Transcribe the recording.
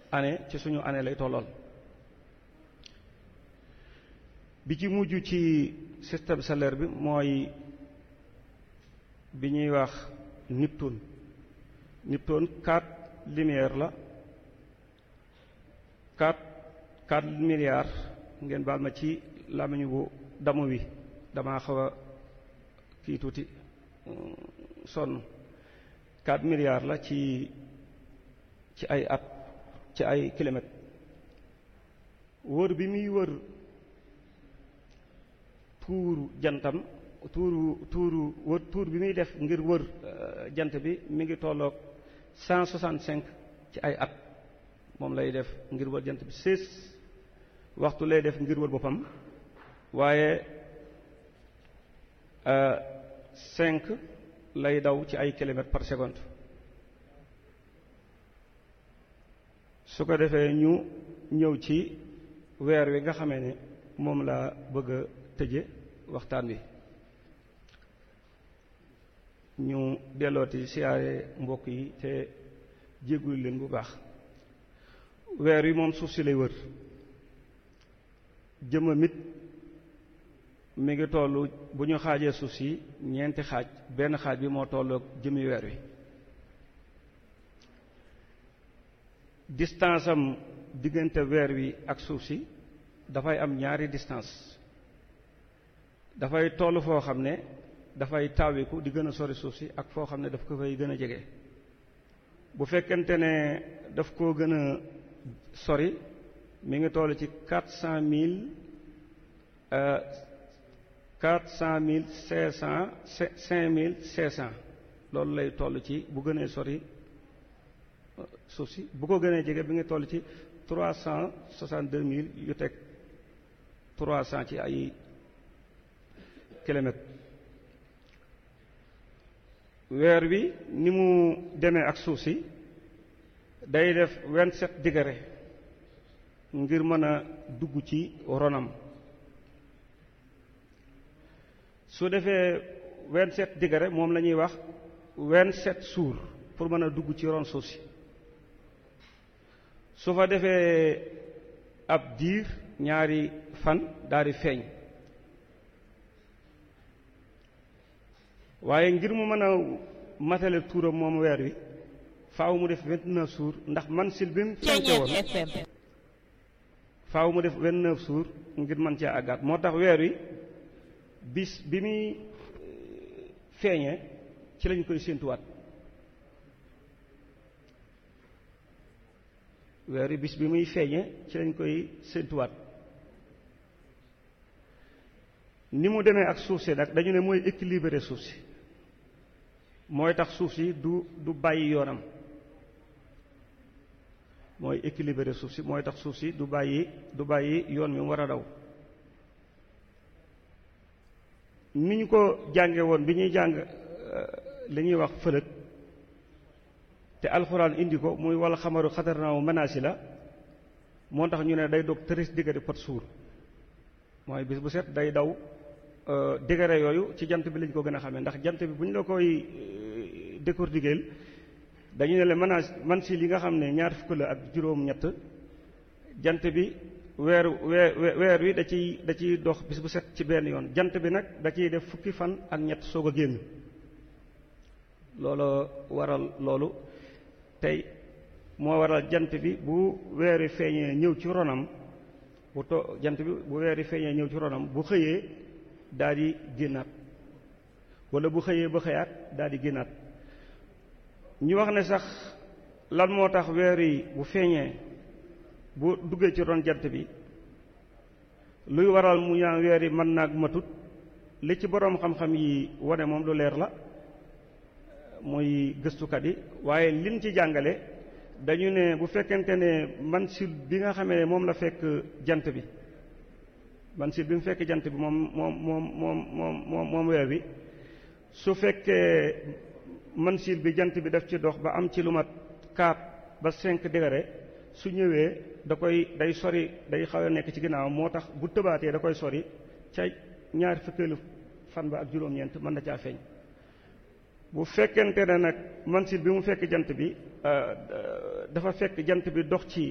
année ci suñu année lay tollool bi ci mujj ci système solaire bi mooy bi ñuy wax Neptune Neptune quatre lumière la quatre quatre milliards ngeen baal ma ci làmmiñu bu damu wi damaa xaw a kii tuuti sonn quatre milliards la ci ci ay at ci ay kilomètres wër bi muy wër tuuru jantam tuuru tuuru wër tuur bi muy def ngir wër jant bi mi ngi tolloog cent soixante cinq ci ay at moom lay def ngir wër jant bi seize waxtu lay def ngir wër boppam waaye cinq lay daw ci ay kilomètres par seconde su ko defee ñu ñëw ci weer wi nga xamee ne moom laa bëgg a tëje waxtaan wi ñu dellooti siyaare mbokk yi te jéggul leen bu baax weer wi moom suuf si lay wër jëmmam it mi ngi tollu bu ñu xaajee suuf si ñeenti xaaj benn xaaj bi moo tolloog jëmmi weer wi distance am diggante weer wi ak suuf si dafay am ñaari distance dafay toll foo xam ne dafay taawiku di gën a sori suuf si ak foo xam ne daf ko fay gën a jege bu fekkente ne daf koo gën a sori mi ngi toll ci quatre cent mille quatre cent mille cinq cent cinq mille cinq cent loolu lay toll ci bu gënee sori suuf si bu ko gënee jege bi nga toll ci trois cent soixante deux mille yu teg trois cent ci ay kilomètres weer wi ni mu demee ak suuf si day def vingt sept degré ngir mën a dugg ci ronam su defee vingt sept degré moom la ñuy wax vingt sept jours pour mën a dugg ci ron suuf si su fa defee ab diir ñaari fan daal di feeñ waaye ngir mu mën a matale tuuram moom weer wi faaw mu def vingt neuf jours ndax man sil bi mu fenke woon faaw mu def vingt neuf jours ngir mën cee àggaat moo tax weer wi bis bi muy feeñee ci lañ koy séentuwaat weer wi bis bi muy feeñee ci lañ koy séentuwaat ni mu demee ak suuf si nag dañu ne mooy équilibré suuf si mooy tax suuf si du du bàyyi yoonam mooy équilibré suuf si mooy tax suuf si du bàyyi du bàyyi yoon mi mu war a daw ni ñu ko jànge woon bi ñuy jàng li ñuy wax fëlëg te alxuraan indi ko muy wala xamaru xatarnaawu menaasi la moo tax ñu ne day dog tëris diggante pot suur mooy bis bu set day daw degré yooyu ci jant bi lañ ko gën a xamee ndax jant bi bu ñu la koy décortiquer dañu ne la menace man si li nga xam ne ñaar fukk la ak juróom-ñett jant bi weer weer weer wi da ciy da ciy dox bis bu set ci benn yoon jant bi nag da ciy def fukki fan ak ñett soog a génn loolu waral loolu tey moo waral jant bi bu weer wi feeñee ñëw ci ronam bu to jant bi bu weer wi feeñee ñëw ci ronam bu xëyee daal di génnaat wala bu xëyee ba xëyaat daal di génnaat ñu wax ne sax lan moo tax weer yi bu feeñee bu duggee ci ron jant bi luy waral mu ñaan weer yi mën naag matut li ci boroom xam-xam yi wane moom lu leer la muy gëstukat yi waaye liñ ci jàngale dañu ne bu fekkente ne mansil bi nga xamee ne moom la fekk jant bi mansil bi mu fekk jant bi moom moom moom moom moom moom moom weer bi su fekkee mansil bi jant bi daf ci dox ba am ci lu mat 4 ba 5 degré su ñëwee da koy day sori day xaw a nekk ci ginnaaw moo tax bu tëbaatee da koy sori ca ñaar fukkeelu fan ba ak juróom-ñeent mën na caa feeñ bu fekkente ne nag mansil bi mu fekk jant bi dafa fekk jant bi dox ci